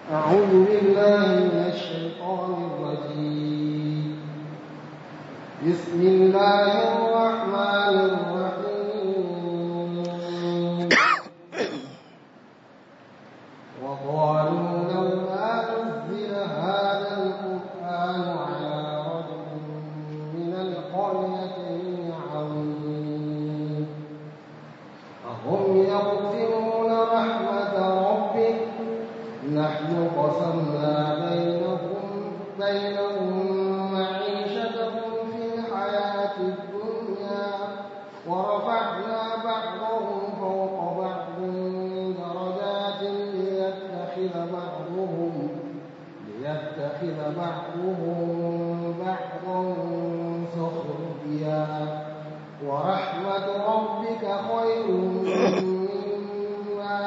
أعوذ بالله من الشيطان الرجيم بسم الله الرحمن الرحيم وقالوا لولا نزل هذا القرآن على رجل من القريتين عظيم أهم يقسمون رحمة ربك نحن قسمنا بينهم بينهم معيشتهم في الحياة الدنيا ورفعنا بعضهم فوق بعض درجات ليتخذ بعضهم ليتخذ بعضهم بعضا سخريا ورحمة ربك خير مما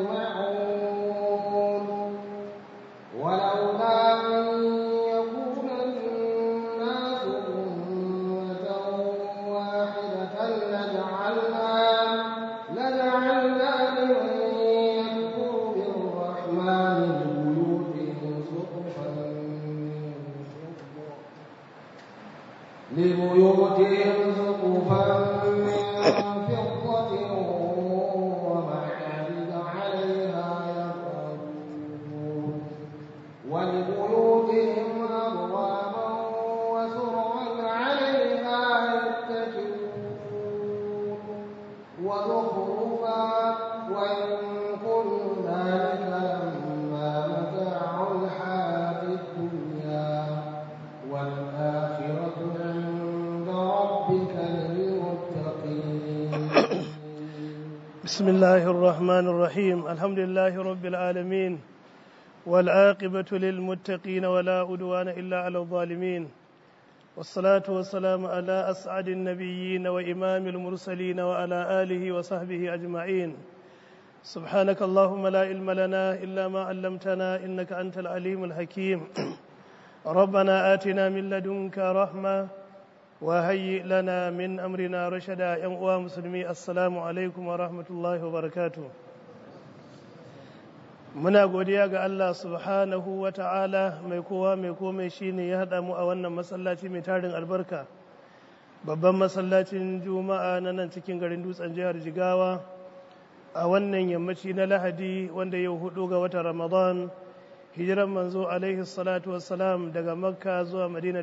يجمعون ولولا أن يكون الناس أمة واحدة لجعلنا لجعلنا لمن يكفر بالرحمن لبيوتهم سقفا من فضة لبيوتهم سقفا من فضة ومعارج عليها يظهرون ولبيوتهم أبوابا وسررا عليها يتكئون وزخرفا وإن كل ذلك لما متاع الحياة الدنيا والآخرة عند ربك للمتقين بسم الله الرحمن الرحيم الحمد لله رب العالمين والعاقبة للمتقين ولا أدوان إلا على الظالمين والصلاة والسلام على أسعد النبيين وإمام المرسلين وعلى آله وصحبه أجمعين سبحانك اللهم لا علم لنا إلا ما علمتنا إنك أنت العليم الحكيم ربنا آتنا من لدنك رحمة وهيئ لنا من أمرنا رشدا يا أمة مسلمي السلام عليكم ورحمة الله وبركاته muna godiya ga Allah subhanahu wa ta'ala mai kowa mai komai shine ya haɗa mu a wannan masallaci mai tarin albarka babban masallacin juma'a na nan cikin garin dutsen jihar jigawa a wannan yammaci na lahadi wanda yau hudu ga watan ramadan hijiran manzo alaihi salatu wassalam daga makka zuwa madina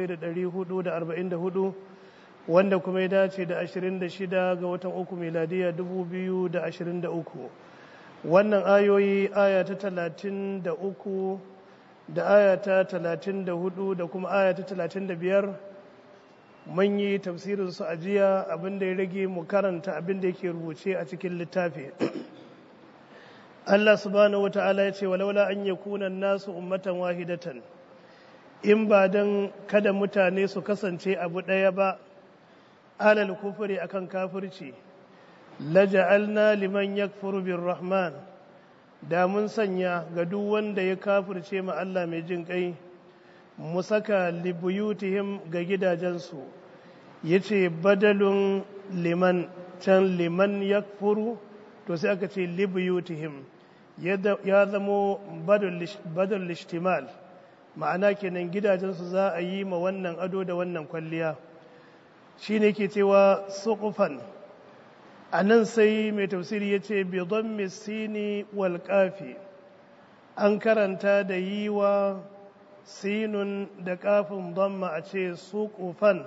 1444 wanda kuma ya dace da 26 ga watan uku miladiya 2023 wannan ayoyi aya ta talatin da uku da aya ta talatin da hudu da kuma aya ta talatin da biyar mun yi tafsirin su a jiya abinda ya rage mu karanta abinda yake rubuce a cikin littafi Allah subhanahu wata'ala ya ce walaula an yakuna nasu ummatan wahidatan in ba dan kada mutane su kasance abu ɗaya ba alal kufuri akan kafirci laja'alna liman yakfuru rahman da mun sanya ga duk wanda ya kafirce ma Allah mai jin kai mu saka libuyutihim ga gidajensu yace badalun liman can liman yakfuru to sai aka ce libuyutihim ya zamo badal lishtimal ma'ana kenan gidajensu za a yi ma wannan ado da wannan kwalliya shine ke cewa suqufan a nan sai mai tafsiri ya ce bidon misini wal kafi an karanta da yi wa sinun da kafin donma a ce suƙufan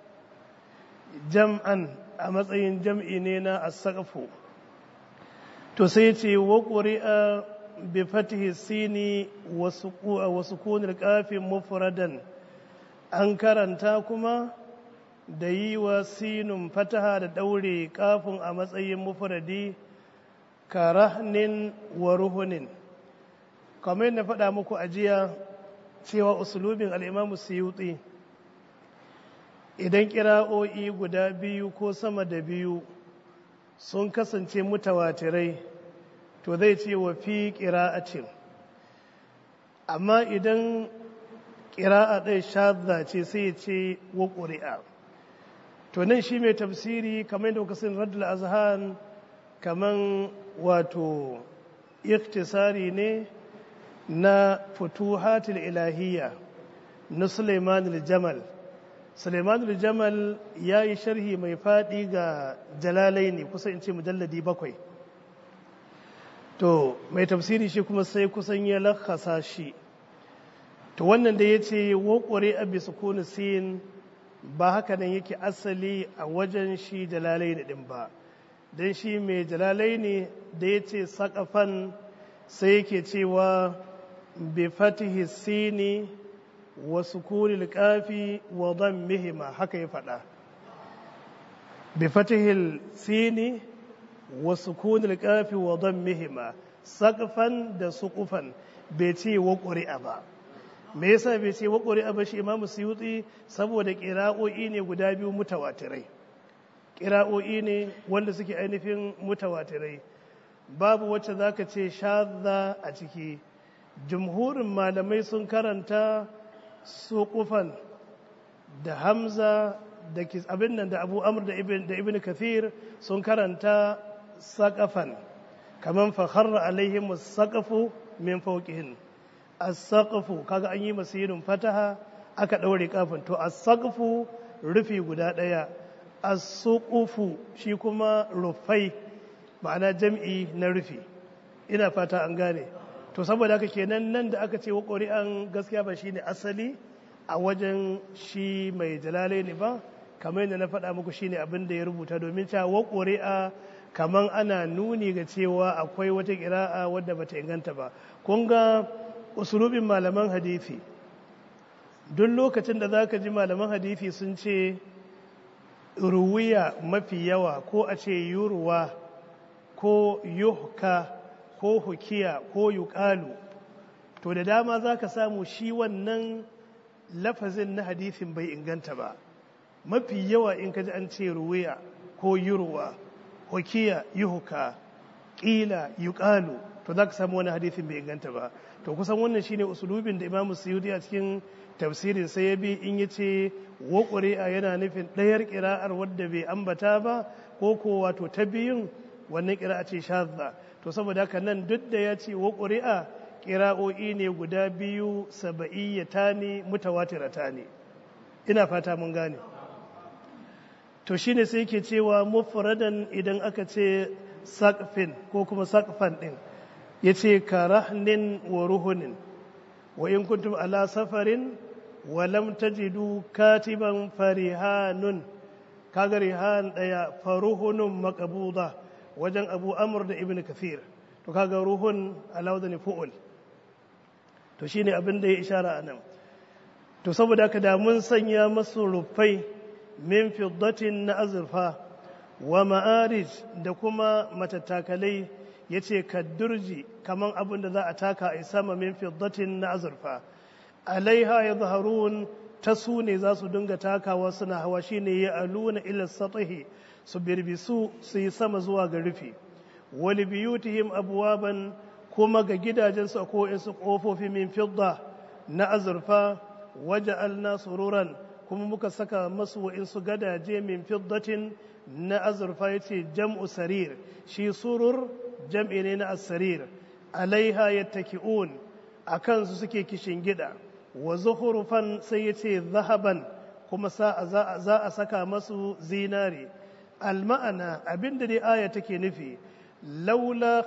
jam'an a matsayin jam'i ne na asaqfu to sai ce wa ƙuri'a bi fatihi sini wa sukunil kafin mufradan an karanta kuma da yi wa sinun fataha da ɗaure kafin a matsayin mufradi ka rahnin wa ruhunin kamar na faɗa muku a jiya cewa usulubin al'imamu suyuti idan kira'o'i guda biyu ko sama da biyu sun kasance mutawatirai to zai ce wa fi ƙira'acin amma idan ƙira'a ɗaya shadda ce sai ya ce wa ƙuri'a to nan shi mai tafsiri kamar yadda kasan radul azhan kaman wato iktisari ne na futuhatul ilahiyya na suleiman jamal suleiman jamal ya yi sharhi mai faɗi ga jalalai ne kusa in ce mujalladi bakwai to mai tafsiri shi kuma sai kusan ya lakasa shi to wannan da ya ce waƙware a bisa kone sin ba haka nan yake asali a wajen shi jalalai ne ɗin ba don shi mai jalalai ne da ya ce saƙafan sai yake cewa bi fatihi sini wa sukunil kafi wa mihima haka ya faɗa bi fatihi sini wa sukunil kafi wa mihima saƙafan da suƙufan bai ce wa ƙuri'a ba me yasa bai ce wa ƙuri'a ba shi imamu suyuti saboda ƙira'o'i ne guda biyu mutawatirai ƙira'o'i ne wanda suke ainihin mutawatirai babu wacce za ka ce shadda a ciki jumhurin malamai sun karanta suƙufan da hamza da abin nan da abu amur da ibn kathir sun karanta saƙafan kamar fakharra alaihim saƙafu min fauƙihin as-saqfu kaga an yi masirin fataha aka ɗaure kafin to as-saqfu rufi guda ɗaya as-suqufu shi kuma rufai ma'ana jam'i na rufi ina fata an gane to saboda haka kenan nan da aka ce wa ƙuri'an gaskiya ba shine asali a wajen shi mai jalalai ne ba kamar yadda na faɗa muku shine abin da ya rubuta domin cewa wa ƙuri'a kamar ana nuni ga cewa akwai wata ƙira'a wadda bata inganta ba kun ga usulubin malaman hadithi duk lokacin da za ka ji malaman hadithi sun ce ruwiya mafi yawa ko a ce yurwa ko yuhka ko hukiya ko yuƙalu to da dama za ka samu shi wannan lafazin na hadithin bai inganta ba mafi yawa in ka ji an ce ruwiya ko yurwa hukiya yuhka ƙila yuƙalu to za ka samu wani hadithin bai inganta ba to kusan wannan shine usulubin da imamu suyudi a cikin tafsirin sai ya bi in ya ce wa ƙuri'a yana nufin ɗayar ƙira'ar wadda bai ambata ba ko ko wato ta biyun wannan ƙira'a ce shazza to saboda haka nan duk da ya ce wa ƙuri'a ƙira'o'i ne guda biyu saba'iyyata ne mutawatirata ne ina fata mun gane to shine sai ke cewa mufradan idan aka ce sakfin ko kuma sakfan ɗin ya ce ka rahnin wa ruhunin wa in kuntum ala safarin wa lam tajidu katiban farihanun kaga rihan daya faruhunun maqbuda wajen abu amr da ibn kathir to kaga ruhun alawdani fu'ul to shine abin da ya ishara anan to saboda haka da mun sanya masu rufai min fiddatin na azurfa wa ma'arij da kuma matattakalai ya ce kaddurji kaman abin da za a taka a sama min fiddatin na azurfa alaiha ya zaharun ta su ne za su dinga takawa suna hawa shine ya aluna ila satahi su birbisu su yi sama zuwa ga rufi wali biyutihim abwaban kuma ga gidajensu ko su kofofi min fidda na azurfa waja'alna sururan kuma muka saka masu wa'insu gadaje min fiddatin na azurfa yace jam'u sarir shi surur jam'i ne na asarir alaiha yattaki'un a kansu suke kishin gida wa zuhurufan sai ya ce zahaban kuma za a saka masu zinare alma'ana abinda dai aya take nufi laula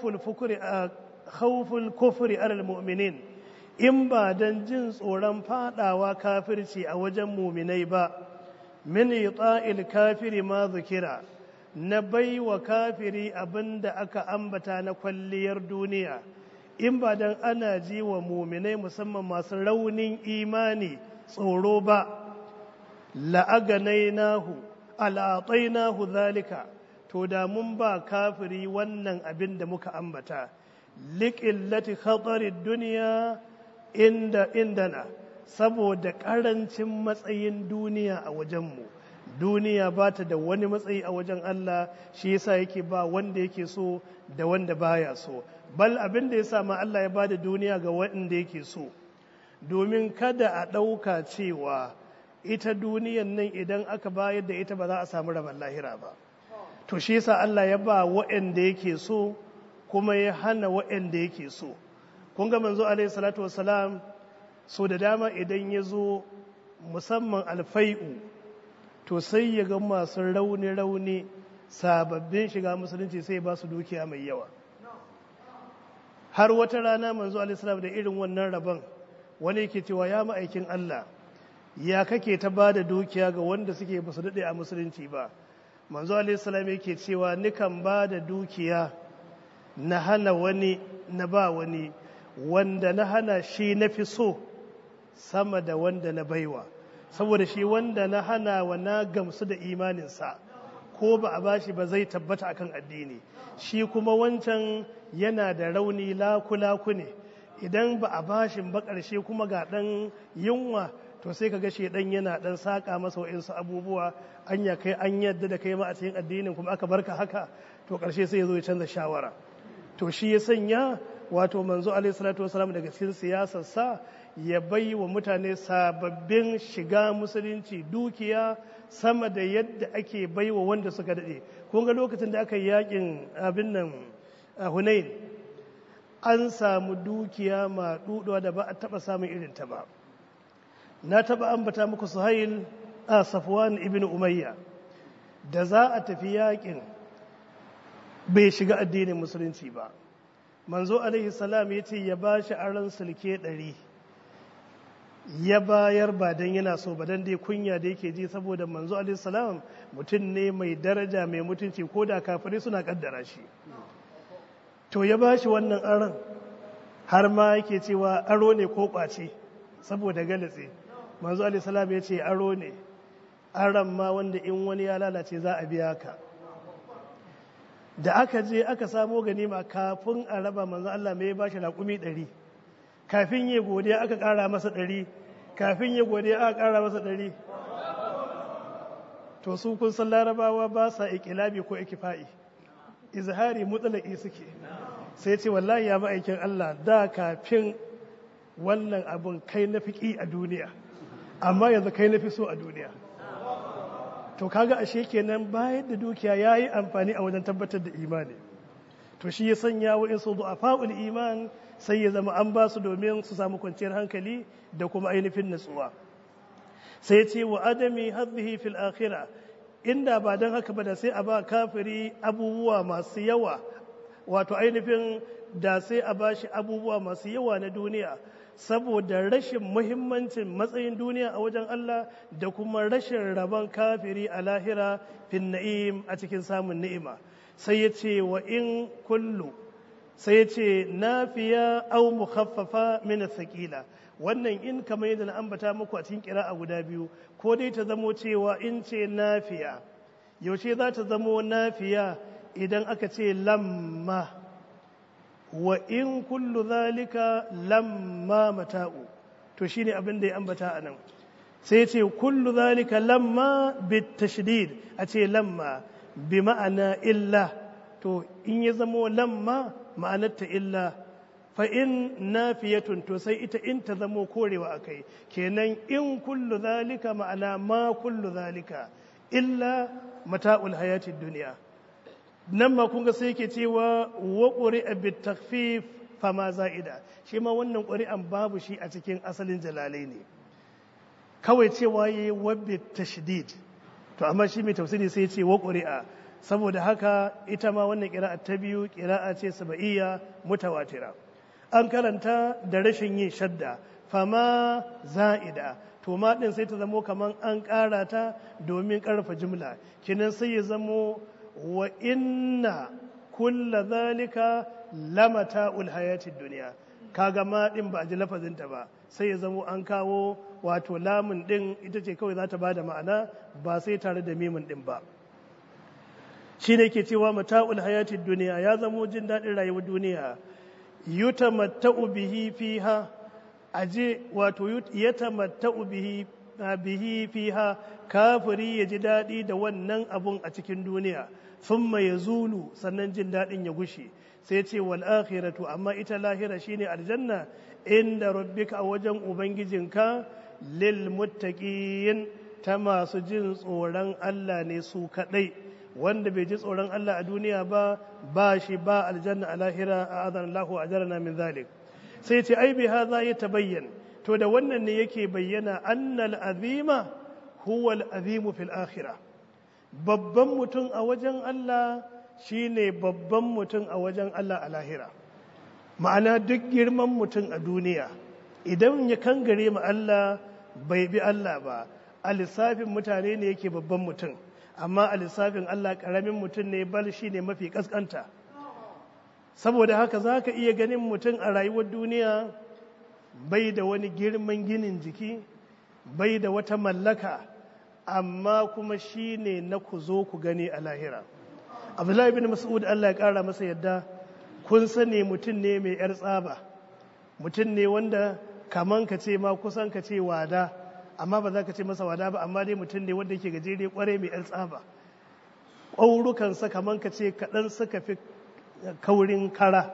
khawful kufri alal mu'minin in ba don jin tsoron fadawa kafirci a wajen muminai ba min ita'il kafiri ma zukira na bai wa kafiri abin da aka ambata na kwalliyar duniya in ba don ana ji wa muminai musamman masu raunin imani tsoro ba la'aganai nahu al'atsai nahu zalika to da mun ba kafiri wannan abin da muka ambata liƙillati khatarin duniya inda indana saboda ƙarancin matsayin duniya a wajenmu duniya ba ta da wani matsayi a wajen Allah shi yasa yake ba wanda yake so da wanda baya so bal abin da ya sa ma Allah ya ba da duniya ga wanda yake so domin kada a ɗauka cewa ita duniyan nan idan aka bayar da ita ba za a samu rabon lahira ba to shi yasa Allah ya ba waɗanda yake so kuma ya hana waɗanda yake so kun ga manzo alaihi salatu wassalam so da dama idan ya zo musamman alfai'u to sai ya ga masu rauni-rauni sababbin shiga musulunci sai ba su dukiya mai yawa har wata rana manzo alaihi da irin wannan rabon wani yake cewa ya ma'aikin Allah ya kake ta ba da dukiya ga wanda suke basu daɗe a musulunci ba manzo alaihissalam yake cewa nikan ba da dukiya na hana wani na ba wani wanda na hana shi na fi so sama da wanda na baiwa saboda shi wanda na hana wa na gamsu da imaninsa ko ba a bashi ba zai tabbata akan addini shi kuma wancan yana da rauni laku-laku ne idan ba a bashin ba ƙarshe kuma ga ɗan yunwa to sai ka ga shedan yana dan saka masa wa'insu abubuwa anya kai an yadda da kai ma a cikin addinin kuma aka barka haka to karshe sai ya zo ya canza shawara to shi ya sanya wato manzo alaihi salatu wasalam daga cikin siyasar sa ya bai wa mutane sababbin shiga musulunci dukiya sama da yadda ake bai wa wanda suka dade kun ga lokacin da aka yi yakin abin nan a Hunain an samu dukiya ma da ba a taba samun irin ta ba na taba ambata muku suhail a safwan ibn umayya da za a tafi yakin bai shiga addinin musulunci ba manzo alaihi salam ya ce ya ba shi aron sulke ɗari ya bayar ba don yana so ba don dai kunya da yake ji saboda manzo alaihi salam mutum ne mai daraja mai mutunci ko da kafirai suna kaddara shi to ya ba shi wannan aron har ma yake cewa aro ne ko kwace saboda galatse manzo alisalam ya ce aro ne aron ma wanda in wani ya lalace za a biya ka da aka je aka samo ganima kafin a raba manzo Allah mai ba shi raƙumi ɗari kafin ya godiya aka ƙara masa ɗari kafin ya godiya aka ƙara masa ɗari to su kun san larabawa ba sa ikilabi ko ikifa'i izhari mutsalaki suke sai ce wallahi ya ma'aikin Allah da kafin wannan abun kai na fiƙi a duniya amma yanzu kai na fi so a duniya to kaga ashe kenan bayan da dukiya ya yi amfani a wajen tabbatar da imani to shi ya sanya wa in su fa'ul iman sai ya zama an ba su domin su samu kwanciyar hankali da kuma ainihin natsuwa sai ce wa adami hadhihi fil akhirah inda ba don haka ba da sai a ba kafiri abubuwa masu yawa wato ainihin da sai a ba shi abubuwa masu yawa na duniya saboda rashin muhimmancin matsayin duniya a wajen Allah da kuma rashin rabon kafiri a lahira fin na'im a cikin samun ni'ima sai ya ce wa in kullu sai ya ce nafiya au mukhaffafa min thaqila wannan in kamar yadda na ambata muku a cikin kira'a guda biyu ko dai ta zamo cewa in ce nafiya yaushe za ta zamo nafiya idan aka ce lamma wa in kullu zalika lamma mata'u to shine abin da ya ambata a nan sai ce kullu zalika lamma bit tashdid a ce lamma bi ma'ana illa to in ya zamo lamma ma'anarta illa fa in nafiyatun to sai ita in ta zamo korewa akai kenan in kullu zalika ma'ana ma kullu zalika illa mata'ul hayatid duniya nan ma kun ga sai yake cewa wa quri'a bit takhfif fama za'ida shi ma wannan ƙuri'an babu shi a cikin asalin jalalai ne kawai cewa yayi wa bit tashdid to amma shi mai tafsiri sai ya ce wa ƙuri'a saboda haka ita ma wannan ƙira'a ta biyu ƙira'a ce saba'iyya mutawatira an karanta da rashin yin shadda fama za'ida to ma ɗin sai ta zamo kamar an ƙara ta domin ƙarfa jimla kinan sai ya zamo wa inna kulla zalika lamata hayatid duniya kaga ma ɗin ba a ji lafazinta ba sai ya zamo an kawo wato lamun ɗin ita ce kawai za ta ba da ma'ana ba sai tare da mimin ɗin ba shi ne ke cewa mata'ul hayatid duniya ya zamo jin daɗin rayuwar duniya yutamatta'u bihi fiha aje wato yatamatta'u bihi bihi fiha kafiri ya ji daɗi da wannan abun a cikin duniya thumma yazulu sannan jin daɗin ya gushe sai ce wal akhiratu amma ita lahira shine aljanna inda rabbika a wajen ubangijinka lil muttaqin ta masu jin tsoron Allah ne su kadai wanda bai ji tsoron Allah a duniya ba ba shi ba aljanna a lahira a azan Allah a jarana min zalik sai ce ai bi hadha ya tabayyan to da wannan ne yake bayyana annal azima huwa al azimu fil akhirah babban mutum a wajen Allah shine babban mutum a wajen Allah a lahira ma'ana duk girman mutum a duniya idan ya kangare ma Allah bai bi Allah ba a lissafin mutane ne yake babban mutum amma a lissafin Allah karamin mutum ne bal shi ne mafi kaskanta saboda haka za ka iya ganin mutum a rayuwar duniya bai da wani girman ginin jiki bai da wata mallaka amma kuma shi ne na ku zo ku gani a lahira abdullahi bin mas'ud Allah ya kara masa yadda kun sani mutum ne mai yar tsaba mutum ne wanda kaman ka ce ma kusan ka ce wada amma ba za ka ce masa wada ba amma dai mutum ne wanda yake gajere kwarai mai yar tsaba ƙwaurukansa kaman ka ce kaɗan suka fi kaurin kara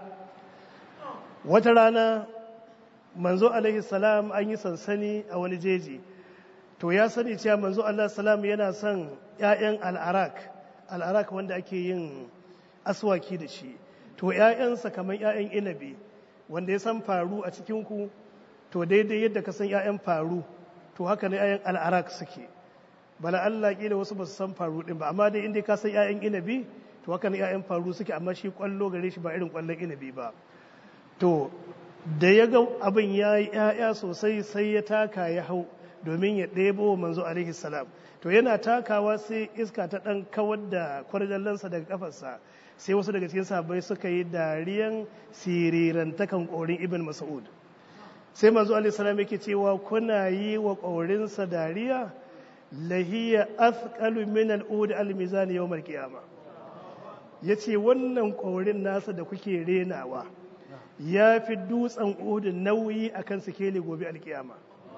wata rana manzo alaihi salam an yi sansani a wani jeji to ya sani cewa manzo alaihi salam yana son 'ya'yan al'arak al'arak wanda ake yin aswaki da shi to 'ya'yansa kamar 'ya'yan inabi wanda ya san faru a cikinku to daidai yadda ka san 'ya'yan faru to haka ne 'ya'yan al'arak suke bala Allah kila wasu ba su san faru din ba amma dai inda ka san 'ya'yan inabi to haka ne 'ya'yan faru suke amma shi kwallo gare shi ba irin kwallon inabi ba to da ya ga abin ya yi 'ya'ya sosai sai ya taka ya hau domin ya ɗebo wa manzo alaihi salam to yana takawa sai iska ta ɗan kawar da kwarjallansa daga kafarsa sai wasu daga cikin sahabbai suka yi dariyan sirirantakan ƙorin ibn mas'ud sai manzo alaihi salam yake cewa kuna yi wa ƙorinsa dariya lahiya athqalu min al-ud al-mizan yawm al-qiyama yace wannan ƙorin nasa da kuke renawa ya fi dutsen uhudu nauyi akan sikeli gobe alkiyama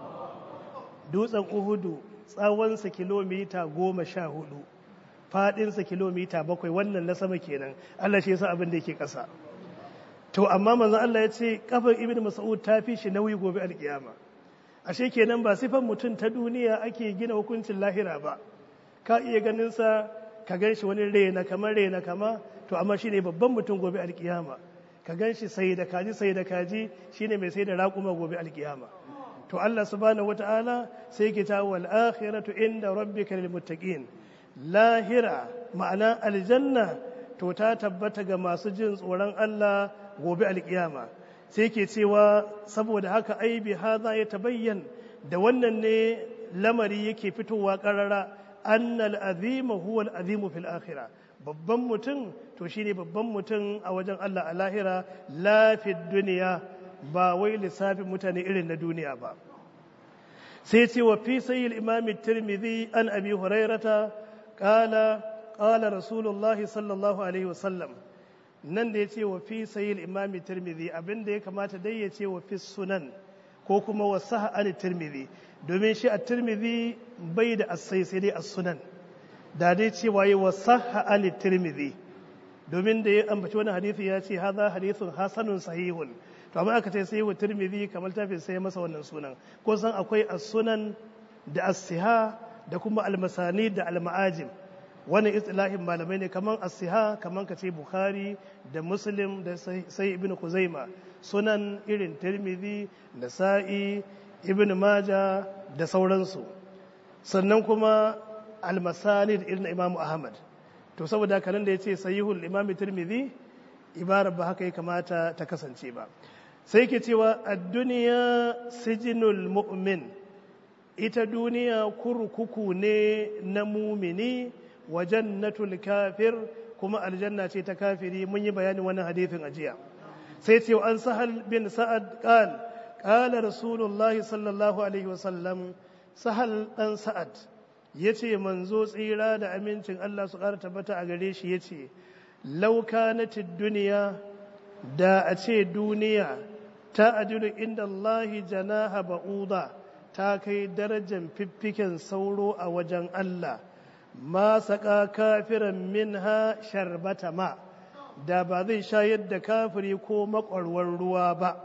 dutsen uhudu tsawonsa kilomita goma sha hudu fadinsa kilomita bakwai wannan na sama kenan Allah shi yasa abin da yake ƙasa to amma manzon Allah ya ce kafar ibn mas'ud ta fi shi nauyi gobe alkiyama ashe kenan ba sifan mutum ta duniya ake gina hukuncin lahira ba ka iya ganin sa ka gan shi wani rena kamar rena kama to amma shine babban mutum gobe alkiyama ka gan shi sai da kaji sai da kaji shine mai sai da raƙuma gobe alkiyama to Allah subhanahu wata'ala sai ke ta wal akhiratu inda rabbika lil muttaqin lahira ma'ana aljanna to ta tabbata ga masu jin tsoron Allah gobe alkiyama sai ke cewa saboda haka ai bi hadha ya tabayyan da wannan ne lamari yake fitowa karara annal azima huwa al azimu fil akhirah babban mutum to shine babban mutum a wajen Allah a lahira lafid duniya ba wai lissafin mutane irin na duniya ba sai ce wa fi sayyil imam tirmidhi an abi hurairata qala qala rasulullah sallallahu alaihi wasallam nan da yace wa fi sayyil imam tirmidhi abinda ya kamata dai ya ce wa fi sunan ko kuma wa sahha an tirmidhi domin shi a tirmidhi bai da asai sai dai as-sunan da dai cewa yi wa sahha an tirmidhi domin da ya ambaci wani hadisi ya ce haza hadisun hasanun sahihun to amma aka ce sahihu tirmidhi kamar tafi sai masa wannan sunan ko san akwai as-sunan da as-siha da kuma al-masani da al-ma'ajim wannan istilahin malamai ne kaman as-siha kaman ka ce bukhari da muslim da sai ibnu kuzaima sunan irin tirmidhi da sa'i ibnu maja da sauransu sannan kuma al-masani da irin imamu ahmad to saboda haka nan da ya ce sahihul imam tirmidhi ibarar ba haka ya kamata ta kasance ba sai ke cewa ad-dunya sijinul mu'min ita duniya kurkuku ne na mumini wa jannatul kafir kuma aljanna ce ta kafiri mun yi bayanin wannan hadithin ajiya sai ce an sahal bin sa'ad qal qala rasulullahi sallallahu alaihi wasallam sahal dan sa'ad ya ce manzo tsira da amincin Allah su ƙara tabbata a gare shi ya ce laukanatid duniya da a ce duniya ta adilu inda Allahi janaha ba'uda ta kai darajar fiffiken sauro a wajen Allah ma saƙa kafiran minha sharbata ma da ba zai shayar da kafiri ko makwarwar ruwa ba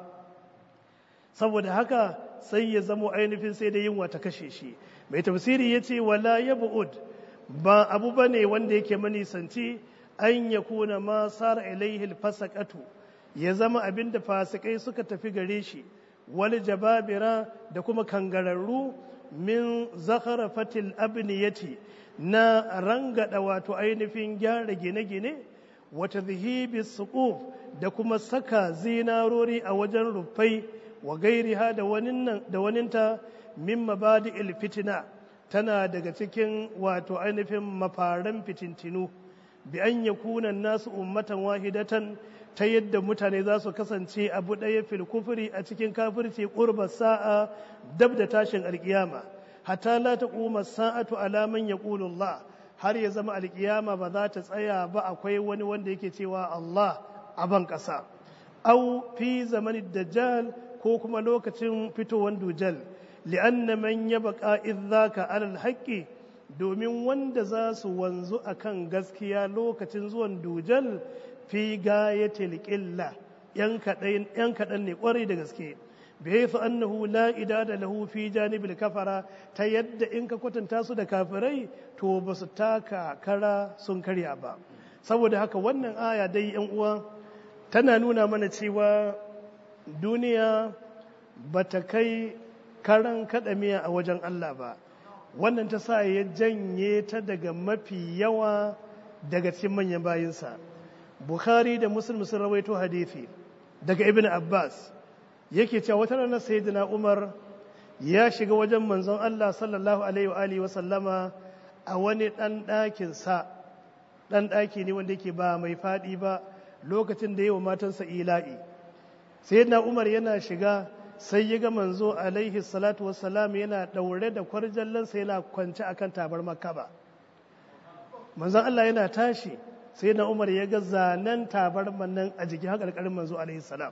saboda haka sai ya zamo ainihin sai da yunwa ta kashe shi mai tafsiri ya ce wala ya bu'ud ba abu ba ne wanda yake manisanci an ya kuna ma sara ilaihi fasaqatu ya zama abin da fasikai suka tafi gare shi wal jababira da kuma kangararru min zakharafatil abniyati na rangada wato ainihin gyara gine-gine wata zihibi suquf da kuma saka zinarori a wajen rufai wa gairiha da waninta min mabadi fitina tana daga cikin wato ainihin mafaran fitintinu bi an yakuna nasu ummatan wahidatan ta yadda mutane za su kasance abu ɗaya fil kufuri a cikin kafirci ƙurba sa'a dab da tashin alƙiyama hatta la taquma sa'atu ala man yaqulu Allah har ya zama alƙiyama ba za ta tsaya ba akwai wani wanda yake cewa Allah a ban ƙasa au fi zamanin dajjal ko kuma lokacin fitowar dujal li'anna man yabqa idzaka alal haqqi domin wanda za su wanzu akan gaskiya lokacin zuwan dujal fi gayatil qilla yan kaɗan yan kaɗan ne ƙwarai da gaske bihaythu annahu la idada lahu fi janibil kafara ta yadda in ka kwatanta su da kafirai to ba su taka kara sun karya ba saboda haka wannan aya dai yan uwa tana nuna mana cewa duniya ba ta kai karan kaɗamiya a wajen Allah ba wannan ta sa ya janye ta daga mafi yawa daga cikin manyan bayinsa bukhari da muslim sun rawaito hadithi daga ibn abbas yake cewa wata ranar sayyidina umar ya shiga wajen manzon Allah sallallahu alaihi wa alihi wa sallama a wani dan ɗakin sa dan ɗaki ne wanda yake ba mai faɗi ba lokacin da yawa matansa ila'i sayyidina umar yana shiga sai ya ga manzo alaihi salatu wassalam yana ɗaure da kwarjallansa yana kwance akan tabar makaba manzon Allah yana tashi sai na umar ya ga zanen tabarman nan a jikin haƙarƙarin manzo alaihi salam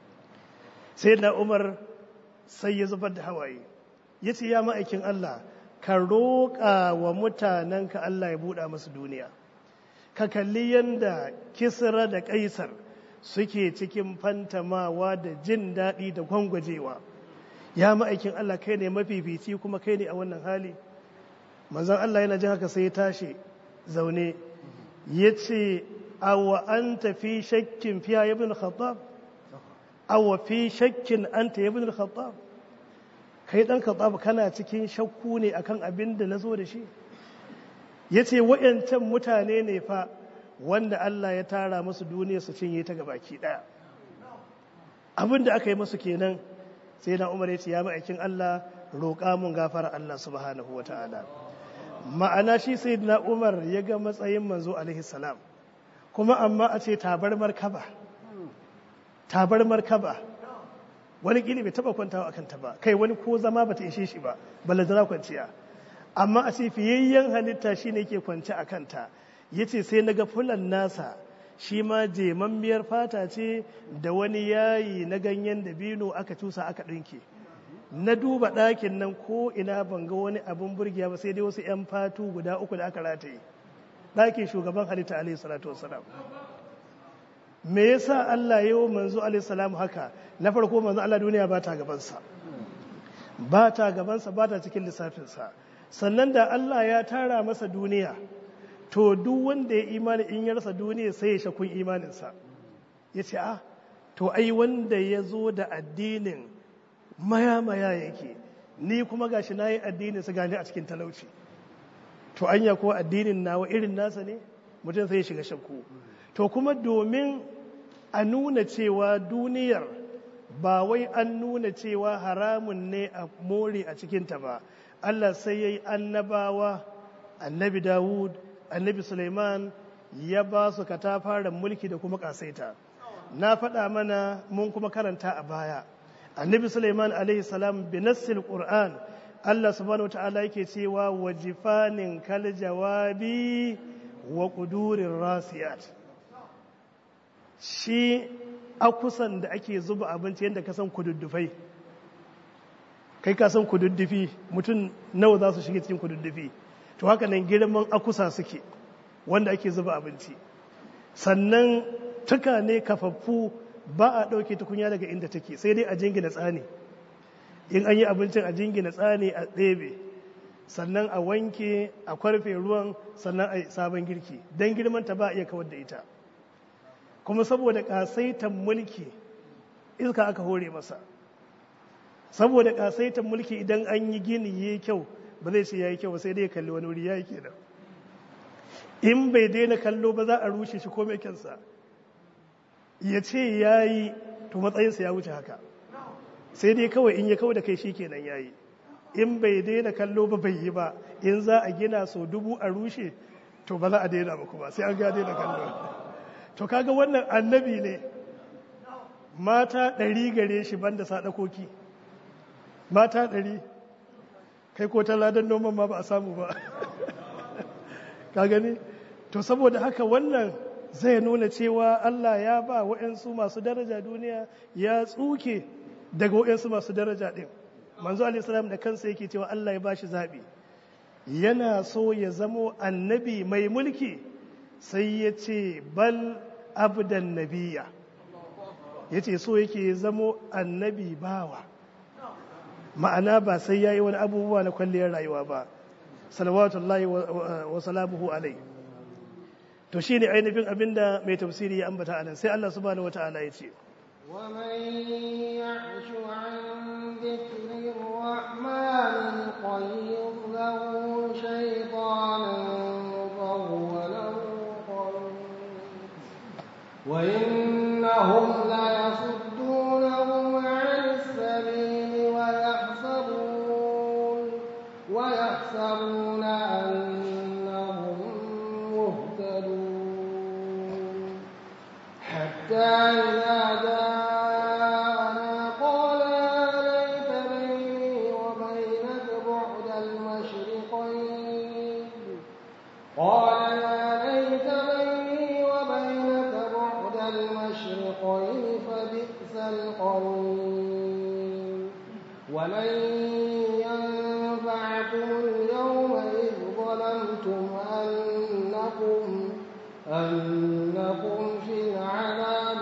sai na umar sai ya zubar da hawaye ya ce ya ma'aikin Allah ka roƙa wa mutanenka Allah ya buɗa masu duniya ka kalli yadda kisra da ƙaisar suke cikin fantamawa da jin daɗi da gwangwajewa ya ma'aikin Allah kai ne mafifici kuma kai ne a wannan hali manzon Allah yana jin haka sai ya tashi zaune ya ce awa an tafi shakkin fiya ya bin khattab awa fi shakkin an ta ya bin khattab kai dan khattab kana cikin shakku ne akan abin da na zo da shi ya ce wa'yancan mutane ne fa wanda Allah ya tara musu duniya su cinye ta gabaki daya abin da aka yi musu kenan sai na umar ya ce ya ma'aikin Allah roƙa mun gafara Allah subhanahu wa ta'ala ma'ana shi sai na umar ya ga matsayin manzo alaihi salam kuma amma a ce tabar markaba tabar markaba wani gini bai taba kwantawa akan ta ba kai wani ko zama bata ishe shi ba balantana kwanciya amma a ce fiyayyen halitta shi ne ke kwance a kanta ya ce sai na ga fulan nasa shi ma jemammiyar fata ce da wani yayi na ganyen dabino aka cusa aka ɗinke na duba ɗakin nan ko ina ban ga wani abin burgiya ba sai dai wasu 'yan fatu guda uku da aka rataye ɗakin shugaban halitta alaihi salatu wasalam me yasa Allah yau manzo alaihi salam haka na farko manzo Allah duniya ba ta gabansa ba ta gabansa ba ta cikin lissafinsa sannan da Allah ya tara masa duniya to duk wanda ya imani in ya rasa duniya sai ya shakun imaninsa ya ce ah to ai wanda ya zo da addinin maya-maya yake ni kuma gashi na yi addinin su gani a cikin talauci to anya ko addinin nawa irin nasa ne mutum sai ya shiga shakku to kuma domin a nuna cewa duniyar ba wai an nuna cewa haramun ne a more a cikinta ba Allah sai ya yi annabawa annabi Dawud annabi Suleiman ya ba su katafaren mulki da kuma kasaita na faɗa mana mun kuma karanta a baya annabi Suleiman alaihi salam bi nassil Qur'an Allah subhanahu wa ta'ala yake cewa wajifanin kal jawabi wa qudurir rasiyat shi akusan da ake zuba abinci yadda ka san kududdufai kai ka san kududdufi mutum nawa za su shiga cikin kududdufi to haka nan girman akusa suke wanda ake zuba abinci sannan tuka ne kafaffu ba a ɗauke tukunya daga inda take sai dai a jingina tsani in an yi abincin a jingina tsani a ɗebe sannan a wanke a kwarfe ruwan sannan a sabon girki don girman ta ba a iya kawar da ita kuma saboda ƙasaitan mulki iska aka hore masa saboda ƙasaitan mulki idan an yi gini ya kyau ba zai ce ya yi kyau sai dai kalli wani wuri ya yi kenan in bai daina kallo ba za a rushe shi ko mai kyansa ya ce ya yi to matsayinsa ya wuce haka sai dai kawai in ya kawo da kai shi kenan ya yi in bai daina kallo ba bai yi ba in za a gina so dubu a rushe to ba za a daina ba kuma sai an ga daina kallo to kaga wannan annabi ne mata ɗari gare shi banda sadakoki mata ɗari kai ko ta ladan noman ma ba a samu ba ka gani to saboda haka wannan zai nuna cewa Allah ya ba wa'yansu masu daraja duniya ya tsuke daga wa'yansu masu daraja ɗin manzo alaihissalam da kansa yake cewa Allah ya bashi zaɓi yana so ya zamo annabi mai mulki sai ya ce bal abdan nabiya ya ce so yake zamo annabi bawa ma'ana ba sai ya yi wani abubuwa na kwalliyar rayuwa ba salawatullahi wa salamuhu alai to shine ainihin abinda mai tafsiri ya ambata anan sai Allah subhanahu wata'ala ya ce ومن يعش عن ذكر الرحمن نقيض له شيطانا فهو له قرين وإنهم ليصدونهم عن السبيل ويحسبون ويحسبون أنهم مهتدون حتى إذا جاءنا قال يا ليت بيني وبينك بعد المشرقين قال يا ليت بيني وبينك بعد المشرقين فبئس القرين ولن ينفعكم اليوم إذ ظلمتم أنكم أنكم في العذاب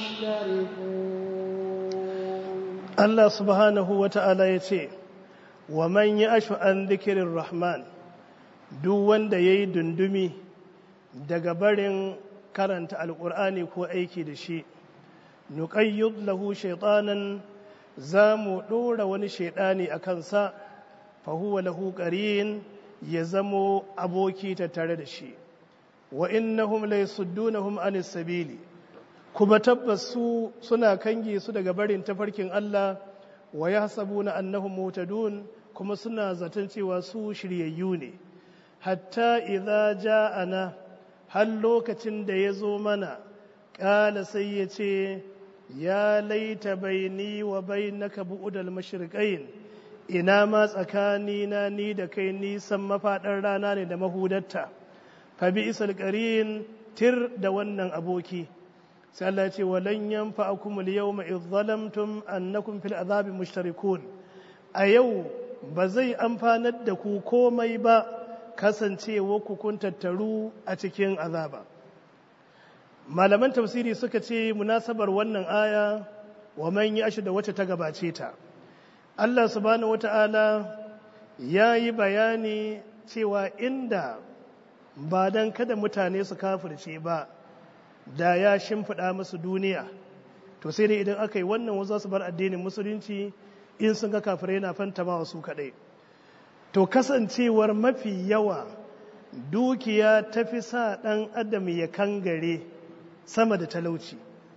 مشتركون Allah subhanahu wata'ala ya ce wa man ya ashu an zikirin rahman duk wanda ya yi dundumi daga barin karanta alƙur'ani ko aiki da shi nuƙayyud lahu shaitanan za mu ɗora wani shaiɗani a kansa fahuwa lahu ƙarin ya zamo aboki tattare da shi wa innahum la yasuddunahum anis sabili kuma tabbas su suna kange su daga barin tafarkin Allah wa yahsabuna annahum mutadun kuma suna zaton cewa su shiryayyu ne hatta idza ja'ana har lokacin da ya zo mana ƙala sai ya ce ya laita baini wa bainaka bu'udal mashriqain ina ma tsakanina ni da kai nisan mafaɗar rana ne da mahudatta fa bi isal qarin tir da wannan aboki sai Allah ya ce walan yanfa'akum al-yawma idh zalamtum annakum fil azabi mushtarikun a yau ba zai amfanar da ku komai ba kasancewa ku kun tattaru a cikin azaba malaman tafsiri suka ce munasabar wannan aya wa man yashi da wacce ta gabace ta Allah subhanahu wata'ala ya yi bayani cewa inda ba don kada mutane su kafirce ba da ya shimfiɗa musu duniya to sai dai idan aka yi wannan wasu su bar addinin musulunci in sun ga kafirai na fantama wasu kaɗai to kasancewar mafi yawa dukiya ta fi sa ɗan adam ya kangare sama da talauci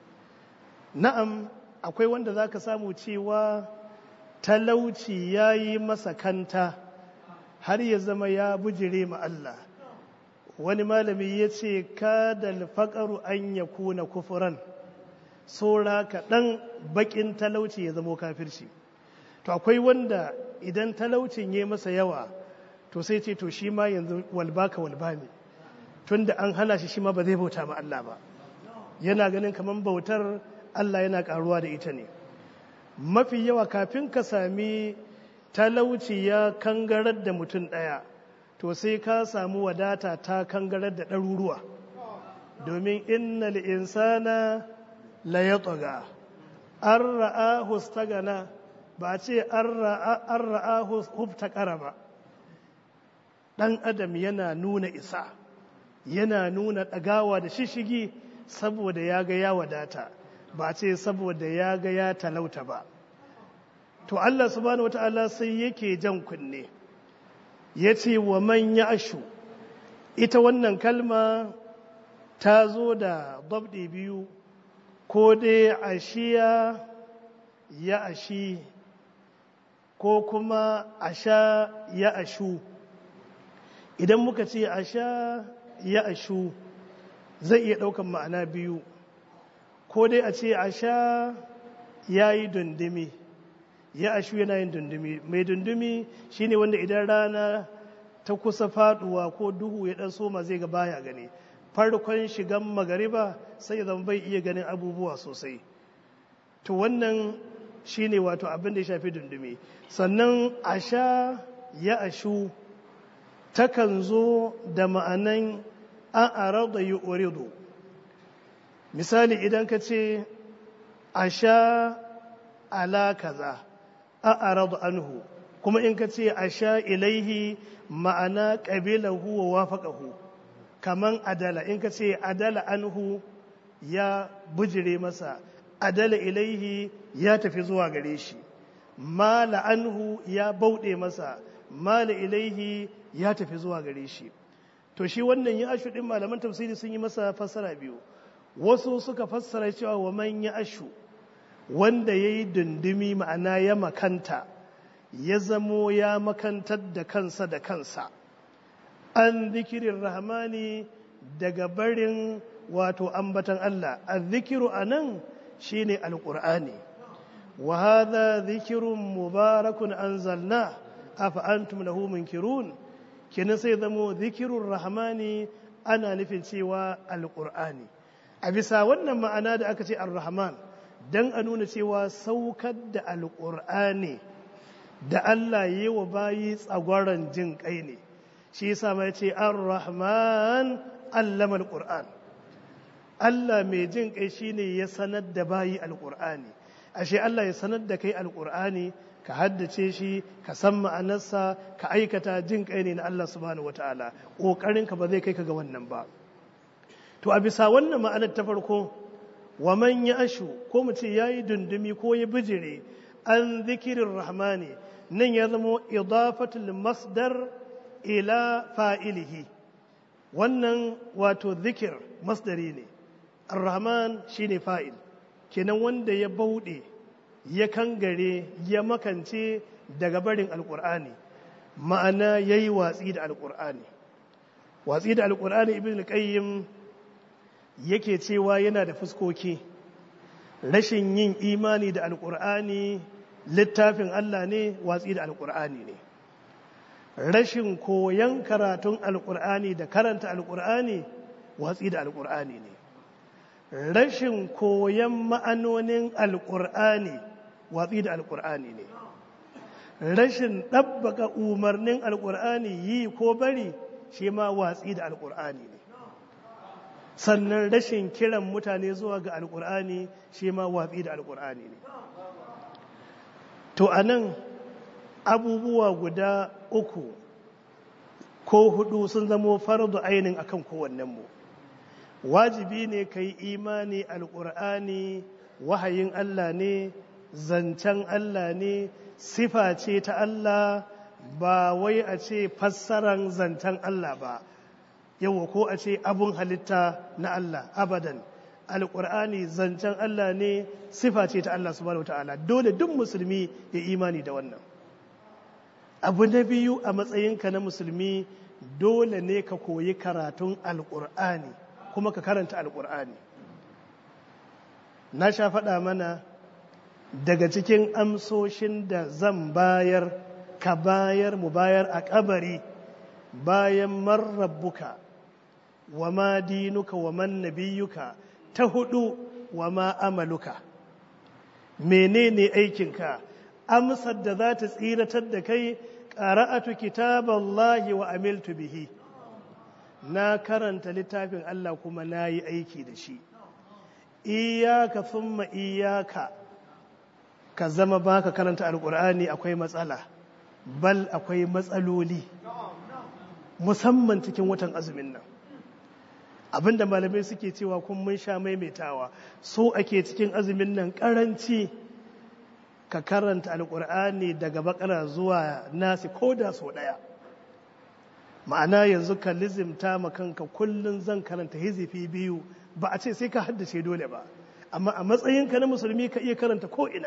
na'am akwai wanda za ka samu cewa talauci ya yi masa kanta har ya zama ya bujire ma Allah wani malami ya ce kada alfaƙaru an ya kuna kufuran saura kaɗan baƙin talauci ya zamo kafirci to akwai wanda idan talaucin ya masa yawa to sai ce to shi ma yanzu walbaka walba ne tunda an hana shi shi ma ba zai bauta ma Allah ba yana ganin kamar bautar Allah yana karuwa da ita ne mafi yawa kafin ka sami talauci ya kangarar da mutum ɗaya to sai ka samu wadata ta kangarar da ɗaruruwa domin innal insana la yatgha an ra'ahu stagana ba ce an ra'ahu hubtakara ba ɗan adam yana nuna isa yana nuna ɗagawa da shishigi saboda ya ga ya wadata ba ce saboda ya ga ya talauta ba to Allah subhanahu wata'ala sai yake jan kunne ya ce wa man ya ashu ita wannan kalma ta zo da dabdi biyu ko dai ashiya ya ashi ko kuma asha ya ashu idan muka ce asha ya ashu zai iya ɗaukan ma'ana biyu ko dai a ce asha ya yi dundumi ya ashu yana yin dundumi mai dundumi shine wanda idan rana ta kusa faduwa ko duhu ya ɗan soma zai ga baya gani farkon shigan magariba sai ya zama bai iya ganin abubuwa sosai to wannan shine wato abin da ya shafi dundumi sannan asha ya ashu takan zo da ma'anan an arada yi uridu misali idan ka ce asha ala kaza an arada anhu kuma in ka ce asha ilaihi ma'ana ƙabilahu wa wafaƙahu kaman adala in ka ce adala anhu ya bujire masa adala ilaihi ya tafi zuwa gare shi mala anhu ya bauɗe masa mala ilaihi ya tafi zuwa gare shi to shi wannan ya ashu ɗin malaman tafsiri sun yi masa fassara biyu wasu suka fassara cewa wa man ya ashu wanda ya yi dundumi ma'ana ya makanta ya zamo ya makantar da kansa da kansa an zikirin rahmani daga barin wato ambatan Allah a zikiru a nan shi ne alƙur'ani wa haza zikirun mubarakun an zalna a fa'antum lahu munkirun kenan sai zamo zikirun rahmani ana nufin cewa alƙur'ani a bisa wannan ma'ana da aka ce ar-rahman don a nuna cewa saukar da alƙur'ani da Allah yi wa bayi tsagwaron jin kai ne shi yasa mai ce ar-rahman allama al-qur'an Allah mai jin kai shine ya sanar da bayi al-qur'ani ashe Allah ya sanar da kai al-qur'ani ka haddace shi ka san ma'anarsa ka aikata jin kai ne na Allah subhanahu wataala kokarin ka ba zai kai ka ga wannan ba to a bisa wannan ma'anar ta farko wa man ya ashu ko mu ce yayi dundumi ko ya bijire an zikirin rahmani nan ya zama idafatul masdar ila fa'ilihi wannan wato zikir masdari ne ar-rahman shine fa'il kenan wanda ya bauɗe ya kangare ya makance daga barin alƙur'ani ma'ana ya yi watsi da alƙur'ani watsi da alƙur'ani ibn al-qayyim yake cewa yana da fuskoki rashin yin imani da alƙur'ani littafin Allah ne watsi da alƙur'ani ne rashin koyon karatun alƙur'ani da karanta alƙur'ani watsi da alƙur'ani ne rashin koyon ma'anonin alƙur'ani watsi da alƙur'ani ne rashin ɗabbaka umarnin alƙur'ani yi ko bari shi ma watsi da alƙur'ani ne sannan rashin kiran mutane zuwa ga alƙur'ani shi ma watsi da alƙur'ani ne to a nan abubuwa guda uku ko hudu sun zamo fardu ainin akan kowannenmu wajibi ne ka yi imani alƙur'ani wahayin Allah ne zancen Allah ne sifa ce ta Allah ba wai a ce fassaran zancen Allah ba yawa ko a ce abun halitta na Allah abadan alƙur'ani zancen Allah ne sifa ce ta Allah subhanahu ta'ala dole duk musulmi ya imani da wannan abu na biyu a matsayinka na musulmi dole ne ka koyi karatun alƙur'ani kuma ka karanta alƙur'ani na sha faɗa mana daga cikin amsoshin da zan bayar ka bayar mu bayar a kabari bayan marrabbuka wa ma dinuka wa man nabiyuka ta hudu wa ma amaluka menene aikinka amsar da za ta tsiratar da kai qara'atu kitaballahi wa amiltu bihi na karanta littafin Allah kuma na yi aiki da shi iyaka thumma iyaka ka zama baka karanta alkur'ani akwai matsala bal akwai matsaloli musamman cikin watan azumin nan abinda malamai suke cewa kun mun sha maimaitawa so ake cikin azumin nan karanci ka karanta alkur'ani daga bakara zuwa nasi ko da so daya ma'ana yanzu ka lizimta ma kanka kullum zan karanta hizifi biyu ba a ce sai ka haddace dole ba amma a matsayinka na musulmi ka iya karanta ko ina